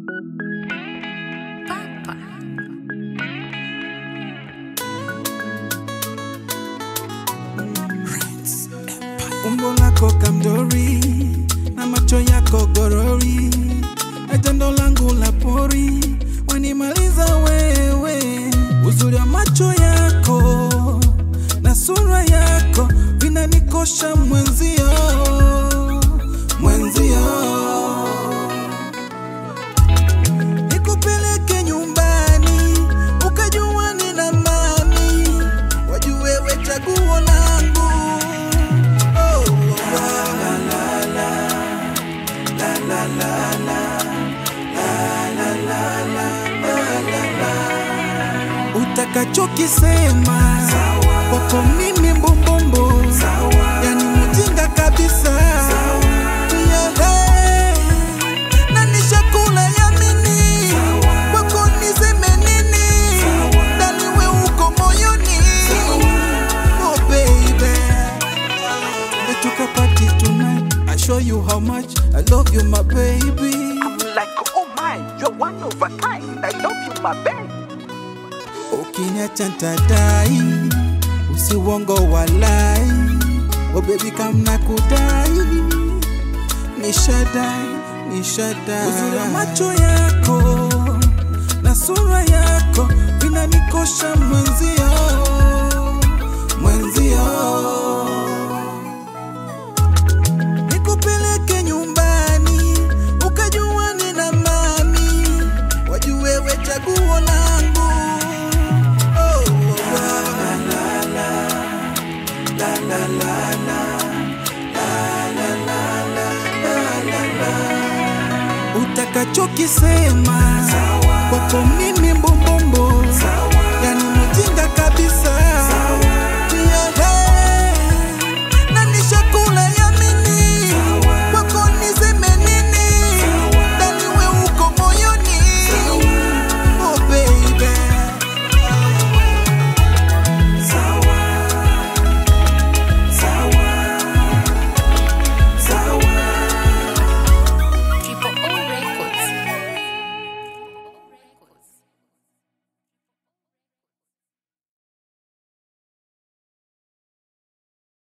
Papa. umbo lako kamdori na macho yako gorori na tendo langu la pori wanimaliza wewe uzuri wa macho yako na sura yako vinanikosha mwenzio mwenzio nikupeleke nyumbani ukajua nina mani wajue we chaguo langu oh, la, la, la, la, la, la, la, utakachokisema kwako mimi mbombombo yani mjinga kabisa Yeah, na nishakula yamini kwako niseme nini ndani we uko moyoni oh baby Tuka party tonight I show you how much I love you my baby I'm like, oh my, you're one of a kind. I love you, my babe. Ukiniacha ntadai usiwongo walai oh baby kamna kudai nishadai nishadai uzuri wa macho yako na sura yako vinanikosha mwenzio mwenzio nikupeleke nyumbani ukajua nina mani wajue we chaguo langu oh, la, la, la, la, la, la, la, utakachokisema kwako mimi mbo